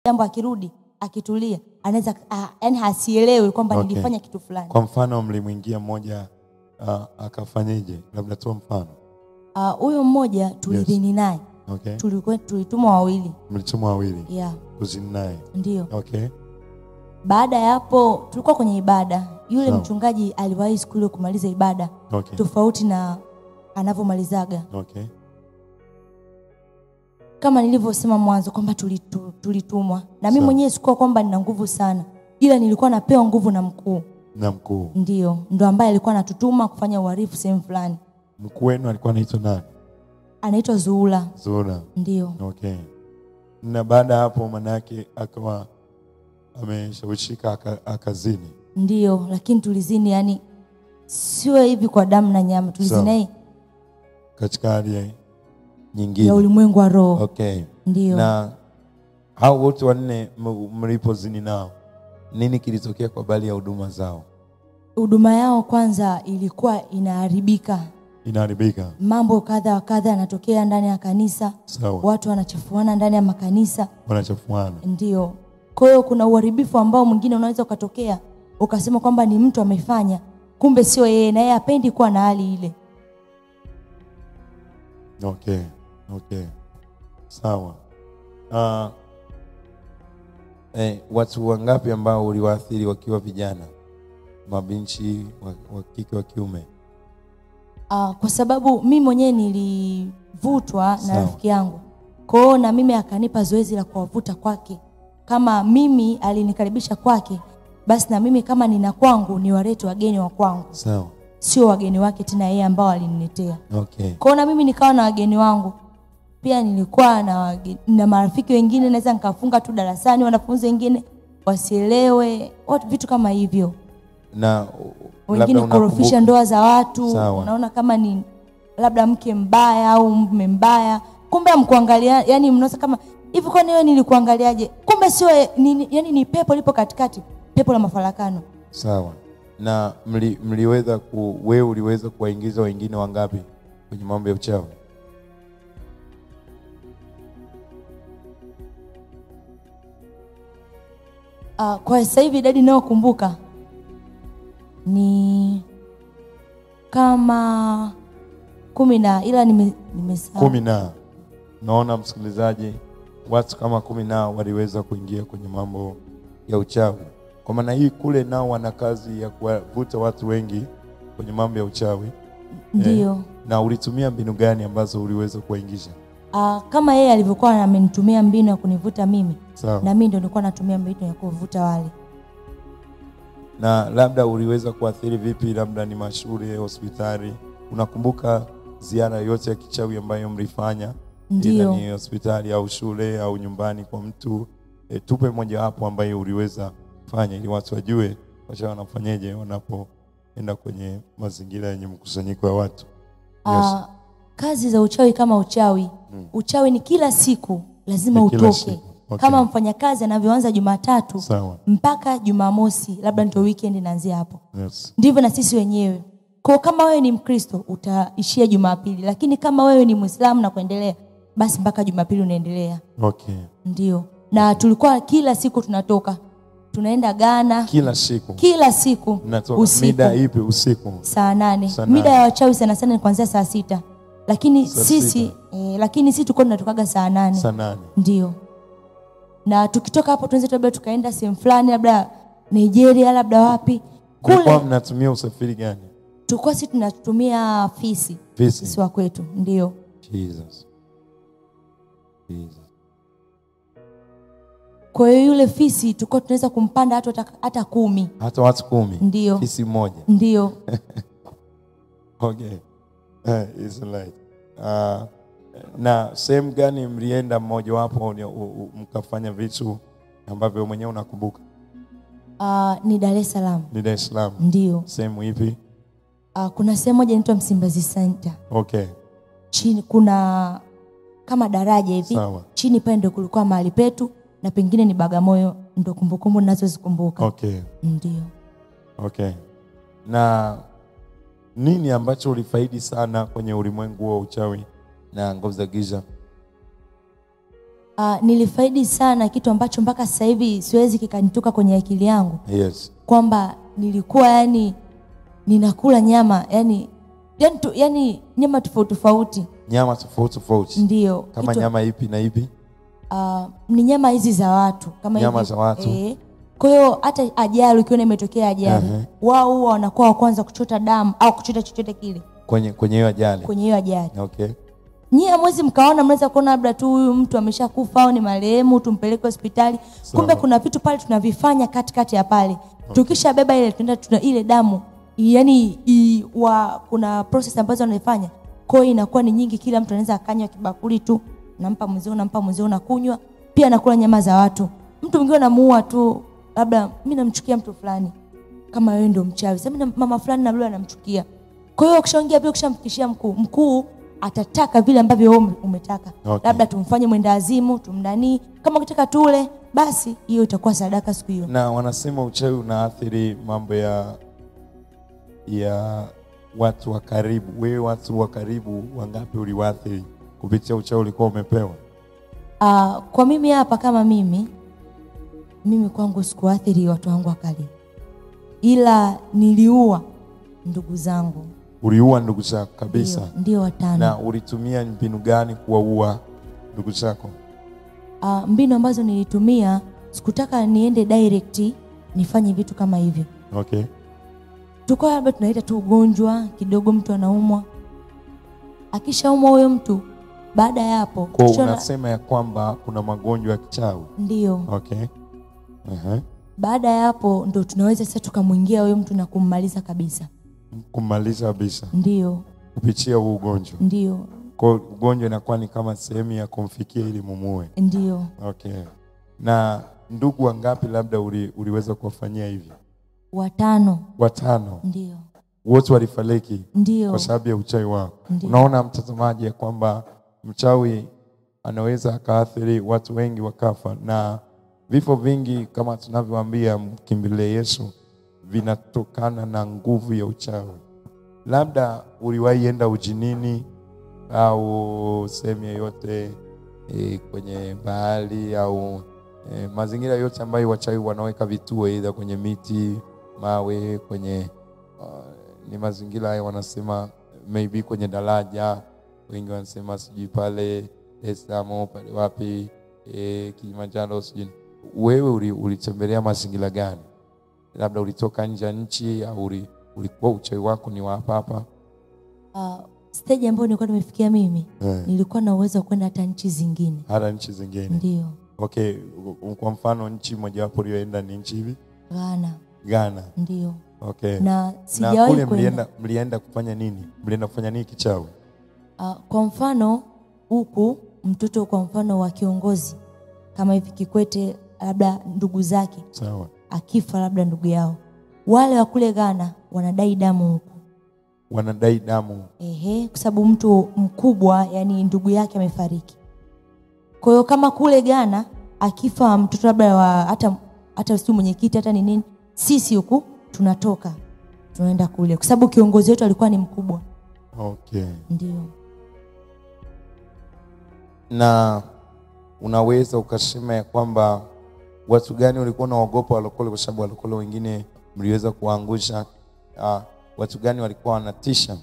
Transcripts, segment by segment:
jambo akirudi akitulia anaweza ah, yani hasielewi kwamba Okay. nilifanya kitu fulani Kwa mfano mlimwingia mmoja uh, akafanyeje? Labda toa mfano. Ah, huyo mmoja tulidhini naye Okay. tulikuwa tulitumwa wawili Mlitumwa wawili yeah, kuzini naye. ndio Okay. baada ya hapo tulikuwa kwenye ibada yule Sawa. mchungaji aliwahi siku ile kumaliza ibada Okay. tofauti na anavyomalizaga Okay. kama nilivyosema mwanzo kwamba tulitu- tulitumwa na mi Sawa. mwenyewe sikuwa kwamba nina nguvu sana ila nilikuwa napewa nguvu na mkuu Na mkuu. ndio ndo ambaye alikuwa anatutuma kufanya uharifu sehemu fulani Mkuu wenu alikuwa anaitwa nani? anaitwa zuula Zura. ndio Okay. Na baada ya hapo manake akawa ameshawishika aka- akazini. ndio lakini tulizini yani sio hivi kwa damu na nyama tulizini Sawa. naye katika hali ya- nyingine. ya ulimwengu wa roho Okay. ndio Na hao wote wanne m- mlipozini nao, nini kilitokea kwa habari ya huduma zao? huduma yao kwanza ilikuwa inaharibika Inaharibika. mambo kadha wa kadha yanatokea ndani ya kanisa Sawa. watu wanachafuana ndani ya makanisa Wanachafuana. ndio kwa hiyo kuna uharibifu ambao mwingine unaweza ukatokea ukasema kwamba ni mtu amefanya kumbe sio yeye na yeye apendi kuwa na hali ile Okay. Okay. Sawa. Uh, eh, watu wangapi ambao uliwaathiri wakiwa vijana, mabinchi wa, wa kike wa kiume? uh, kwa sababu mi mwenyewe nilivutwa na Sawa. rafiki yangu kwao na mimi akanipa zoezi la kuwavuta kwake kama mimi alinikaribisha kwake basi na mimi kama nina kwangu ni walete wageni wa kwangu Sawa. sio wageni wake tena yeye ambao aliniletea Okay. kwao na mimi nikawa na wageni wangu pia nilikuwa na, wage- na marafiki wengine naweza nikafunga tu darasani wanafunzi wengine wasielewe watu vitu kama hivyo Na wengine labda kukorofisha unakumbuka- ndoa za watu Sawa. unaona kama ni labda mke mbaya au mume mbaya kumbe amkuangalia yani mnaona kama hivi kwani wewe nilikuangaliaje kumbe sio ye- ni, yani ni pepo lipo katikati pepo la mafarakano Sawa. Na mli, mliweza ku, wewe uliweza kuwaingiza wengine wangapi kwenye mambo ya uchawi? uh, kwa sasa hivi idadi inayokumbuka ni kama kumi na ila nime- nimesahau kumi na naona msikilizaji, watu kama kumi na waliweza kuingia kwenye mambo ya uchawi. Kwa maana hii, kule nao wana kazi ya kuwavuta watu wengi kwenye mambo ya uchawi. ndio Na ulitumia mbinu gani ambazo uliweza kuwaingisha? uh, kama yeye alivyokuwa amenitumia mbinu ya kunivuta mimi Sawa. na mimi ndo nilikuwa natumia mbinu ya kuvuta wale na labda uliweza kuathiri vipi, labda ni mashule, hospitali? Unakumbuka ziara yote ya kichawi ambayo mlifanya, Ndio. Ila ni hospitali au shule au nyumbani kwa mtu? E, tupe mojawapo ambayo uliweza fanya ili watu wajue wacha wanafanyeje wanapoenda kwenye mazingira yenye mkusanyiko wa watu. Yes. Ah, kazi za uchawi kama uchawi uchawi ni kila siku lazima Ni kila utoke siku. Okay. kama mfanyakazi anavyoanza jumatatu Sawa. mpaka jumamosi labda ndio weekend inaanzia hapo Yes. ndivyo na sisi wenyewe kwa kama wewe ni mkristo utaishia jumapili lakini kama wewe ni mwislamu na kuendelea basi mpaka jumapili unaendelea Okay. ndio na tulikuwa kila siku tunatoka tunaenda Ghana Kila siku kila siku mnatoka usiku mida ipi usiku? saa nane Saa mida nane. ya wachawi sana sana ni kuanzia saa sita lakini Saa sisi sita. eh, lakini sisi tulikuwa tunatokaga saa nane Saa nane. ndio na tukitoka hapo tunaweza labda tukaenda sehemu fulani labda Nigeria labda wapi Mlikuwa kule mnatumia usafiri gani? tulikuwa sisi tunatumia fisi Fisi. sisi wa kwetu ndio Jesus. Jesus. kwa hiyo yule fisi tulikuwa tunaweza kumpanda hata hata kumi Hata watu kumi. Ndio. Fisi mmoja. ndio Okay. Eh, it's right. Uh, na sehemu gani mlienda mmojawapo ni- u- u- mkafanya vitu ambavyo mwenyewe unakumbuka? uh, ni Dar es Salaam Ni Dar es Salaam. ndio Sehemu ipi? uh, kuna sehemu moja inaitwa Msimbazi Center Okay. chini kuna kama daraja hivi Sawa. chini pale ndo kulikuwa mahali petu na pengine ni Bagamoyo ndo kumbukumbu ninazozikumbuka Okay. ndio Okay. Na nini ambacho ulifaidi sana kwenye ulimwengu wa uchawi na nguvu za giza? Uh, nilifaidi sana kitu ambacho mpaka sasa hivi siwezi kikanitoka kwenye akili yangu Yes. kwamba nilikuwa yani ninakula nyama yani yani, tu, yani nyama tofauti tofauti Nyama tofauti tofauti. ndio Kama kitu- nyama ipi na ipi? uh, ni nyama hizi za watu kama Nyama hivi. za watu. eh. Kwa hiyo hata ajali ukiona imetokea ajali Ehe. wao huwa wanakuwa wa kwanza kuchota damu au kuchota chochote kile Kwenye kwenye hiyo ajali. kwenye hiyo ajali. Okay. Nyie hamwezi mkaona, mnaweza kuona labda tu huyu mtu ameshakufa au ni marehemu, tumpeleke hospitali. Kumbe Sawa. kuna vitu pale tunavifanya katikati ya pale. Tukishabeba ile tunaenda tuna ile damu yani i, wa, kuna process ambazo wanaifanya kwa hiyo inakuwa ni nyingi, kila mtu anaweza akanywa kibakuli tu, nampa mwenzio, nampa mwenzio, nakunywa pia, nakula nyama za watu. Mtu mwingine unamuua tu, labda mimi namchukia mtu fulani, kama wewe ndio mchawi, sasa mimi na- mama fulani na yule anamchukia. Kwa hiyo ukishaongea vile, ukishamfikishia mkuu, mkuu atataka vile ambavyo wewe ume- umetaka Okay. labda tumfanye mwenda azimu, tumnanii, kama ukitaka tule, basi hiyo itakuwa sadaka siku hiyo. Na wanasema uchawi unaathiri mambo ya ya watu wa karibu. Wewe watu wa karibu wangapi uliwaathiri kupitia uchawi ulikuwa umepewa? Ah, kwa mimi hapa kama mimi mimi kwangu sikuathiri watu wangu wa karibu, ila niliua ndugu zangu Uliua ndugu zako kabisa. ndio, ndio watano. Na ulitumia mbinu gani kuwaua ndugu zako? Ah, mbinu ambazo nilitumia sikutaka niende direct nifanye vitu kama hivyo. Okay. Tulikuwa labda tunaita tu ugonjwa kidogo, mtu anaumwa, akishaumwa huyo mtu, baada ya hapo Kwa tukiona- unasema ya kwamba kuna magonjwa ya kichawi. ndio Okay. Uh-huh. baada ya hapo ndo tunaweza sasa tukamwingia huyo mtu na kummaliza kabisa. Kumaliza kabisa Ndio, kupitia huu ugonjwa. ndio, Kwa hiyo ugonjwa inakuwa ni kama sehemu ya kumfikia ili mumue. ndio. Okay. Na ndugu wangapi labda uli, uliweza kuwafanyia hivi? Watano, Watano. ndio, Wote walifariki ndio, kwa sababu ya uchawi wao. Ndiyo. Unaona mtazamaji, ya kwamba mchawi anaweza akaathiri watu wengi wakafa, na vifo vingi kama tunavyoambia mkimbilie Yesu vinatokana na nguvu ya uchawi. Labda uliwahi enda ujinini au sehemu yoyote e, kwenye bahari au e, mazingira yote ambayo wachawi wanaweka vituo, aidha kwenye miti, mawe, kwenye uh, ni mazingira haya wanasema maybe kwenye daraja, wengi wanasema sijui pale Dar es Salaam pale wapi e, Kilimanjaro sijui. Wewe uli- ulitembelea mazingira gani? Labda ulitoka nje ya nchi au uli- ulikuwa uchawi wako ni wa hapa hapa? Uh, stage ambayo nilikuwa nimefikia mimi Eh. nilikuwa na uwezo wa kwenda hata nchi zingine. hata nchi zingine. Ndio, Okay, u- kwa mfano nchi mojawapo uliyoenda ni nchi hivi Ghana, Ghana. ndio. Okay. Na Na sijawahi kule kwenda. mlienda, mlienda kufanya nini? Mlienda kufanya nini kichawi? Uh, kwa mfano huku mtoto kwa mfano wa kiongozi kama hivi Kikwete, labda ndugu zake Sawa. akifa, labda ndugu yao, wale wa kule Ghana wanadai damu huku Wanadai damu. Ehe, kwa sababu mtu mkubwa yani ndugu yake amefariki. Kwa hiyo kama kule Ghana akifa mtoto labda wa hata hata sio mwenyekiti hata ni nini, sisi huku tunatoka tunaenda kule, kwa sababu kiongozi wetu alikuwa ni mkubwa. Okay. Ndio. na unaweza ukasema ya kwamba watu gani walikuwa naogopa walokole, kwa sababu walokole wengine mliweza kuwaangusha. Uh, watu gani walikuwa wanatisha?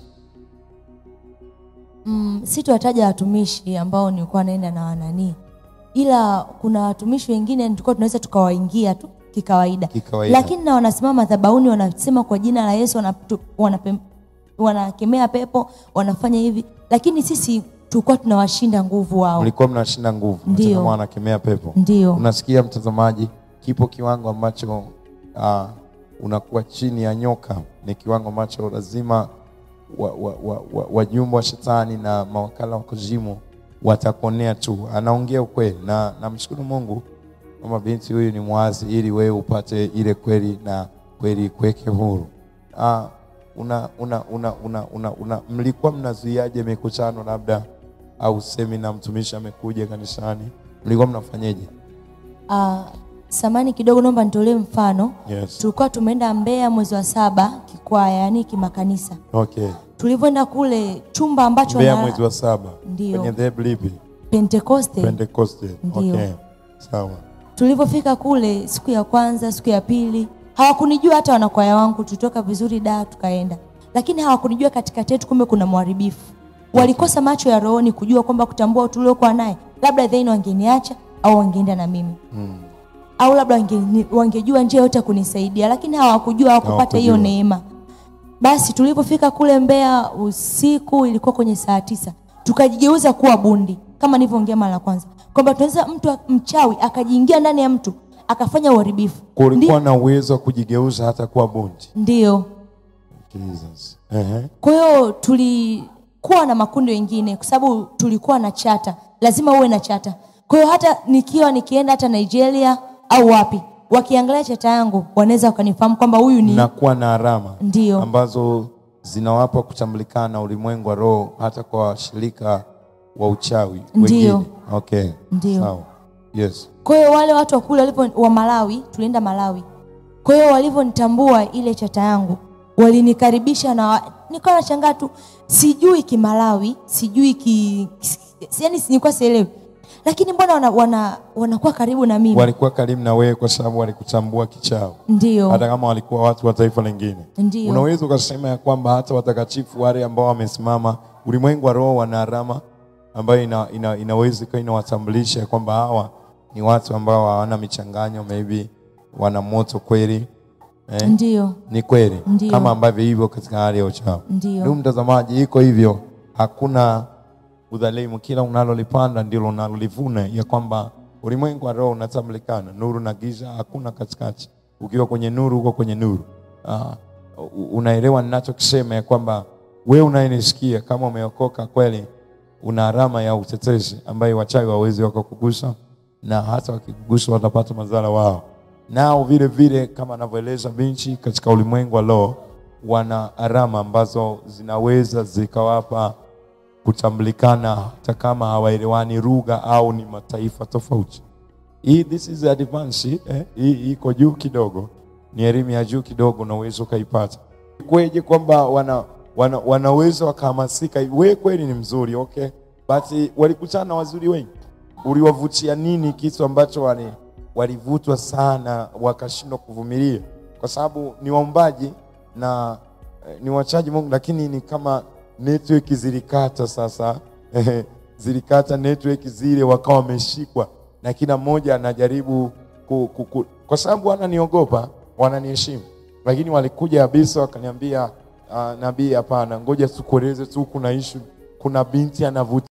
Mm, sitowataja watumishi ambao nilikuwa naenda na wananii, ila kuna watumishi wengine tulikuwa tunaweza tukawaingia tu kikawaida, Kikawaida. lakini na wanasimama madhabahuni wanasema kwa jina la Yesu, wanatu- wanapem- wanakemea pepo, wanafanya hivi, lakini sisi tulikuwa tunawashinda nguvu wao. Mlikuwa mnashinda nguvu, hata Ndio. kama wanakemea pepo. Ndio, Unasikia mtazamaji, kipo kiwango ambacho uh, unakuwa chini ya nyoka, ni kiwango ambacho lazima wajumbe wa, wa, wa, wajumbe wa shetani na mawakala wa kuzimu watakuonea tu. Anaongea ukweli, na namshukuru Mungu kwamba binti huyu ni mwazi, ili wewe upate ile kweli na kweli kuweke huru. Uh, una, una, una, una, una, una, mlikuwa mnazuiaje mikutano labda au semina, mtumishi amekuja kanisani, mlikuwa mnafanyeje? Ah, samani kidogo, naomba nitolee mfano. Yes. Tulikuwa tumeenda Mbeya mwezi wa saba kikwaya, yani kimakanisa. Okay. Tulivyoenda kule chumba ambacho Mbeya na- mwezi wa saba Ndio. kwenye dhehebu lipi? Pentekoste. Pentecoste. Ndio. Okay. Sawa. Tulivyofika kule siku ya kwanza, siku ya pili, hawakunijua hata wanakwaya wangu. Tulitoka vizuri da tukaenda, lakini hawakunijua katikati yetu, kumbe kuna mharibifu. Walikosa macho ya rohoni kujua kwamba kutambua tuliokuwa naye, labda then wangeniacha au wangeenda na mimi Mm. au labda wange, wangejua njia yote ya kunisaidia, lakini hawakujua, hawakupata hiyo Hawakujua. neema. Basi tulipofika kule Mbeya usiku, ilikuwa kwenye saa tisa, tukajigeuza kuwa bundi, kama nilivyoongea mara ya kwanza kwamba tunaweza mtu a- mchawi akajiingia ndani ya mtu akafanya uharibifu. Kulikuwa Ndi- na uwezo wa kujigeuza hata kuwa bundi. Ndio. Jesus. Ehe. Kwa hiyo tulikuwa na makundi wengine, kwa sababu tulikuwa na chata, lazima uwe na chata. Kwa hiyo hata nikiwa nikienda hata Nigeria au wapi, wakiangalia chata yangu wanaweza wakanifahamu kwamba huyu ni na kuwa na alama Ndio. ambazo zinawapa kutambulikana na ulimwengu wa roho hata kwa washirika wa uchawi Ndio. wengine. Okay. Ndio. Sawa. Yes. Kwa hiyo wale watu wa kule walivyo wa Malawi, tulienda Malawi. Kwa hiyo walivyonitambua ile chata yangu, walinikaribisha na wa- nikawa nashangaa tu, sijui Kimalawi, sijui ki, yani nilikuwa sielewi, lakini mbona wana, wana, wanakuwa karibu na mimi? Walikuwa karibu na wewe kwa sababu walikutambua kichao, Ndio, hata kama walikuwa watu wa taifa lingine. ndio, Unaweza ukasema ya kwamba hata watakatifu wale ambao wamesimama ulimwengu wa roho wana alama ambayo ina, ina, inaweza ikawa inawatambulisha ya kwamba hawa ni watu ambao hawana michanganyo, maybe wana moto kweli eh? ndio, Ni kweli Ndio. kama ambavyo hivyo katika hali ya uchawi. ndio, Ndugu mtazamaji, iko hivyo, hakuna udhalimu. Kila unalolipanda ndilo unalolivuna, ya kwamba ulimwengu wa roho unatambulikana, nuru na giza, hakuna katikati. Ukiwa kwenye nuru, uko kwenye nuru. Ah, u- unaelewa ninachokisema ya kwamba wewe unayenisikia, kama umeokoka kweli, una alama ya utetezi ambayo wachawi wawezi wakakugusa, na hata wakikugusa watapata madhara wao. Nao vile vile kama anavyoeleza binchi katika ulimwengu wa roho wana alama ambazo zinaweza zikawapa kutambulikana hata kama hawaelewani lugha au ni mataifa tofauti. Hii this is advance eh? Hii iko juu kidogo, ni elimu ya juu kidogo, unaweza ukaipata. Kweje kwamba wana, wana, wanaweza wakahamasika, we kweli ni mzuri okay, but walikutana na wazuri wengi, uliwavutia nini kitu ambacho wali walivutwa sana wakashindwa kuvumilia? Kwa sababu ni waumbaji na eh, ni wachaji Mungu, lakini ni kama network zilikata sasa zilikata network zile, wakawa wameshikwa na kila mmoja anajaribu ku, ku, ku, kwa sababu wananiogopa, wananiheshimu, lakini walikuja kabisa wakaniambia, uh, nabii, hapana, ngoja tukueleze tu, kuna issue, kuna binti anavuta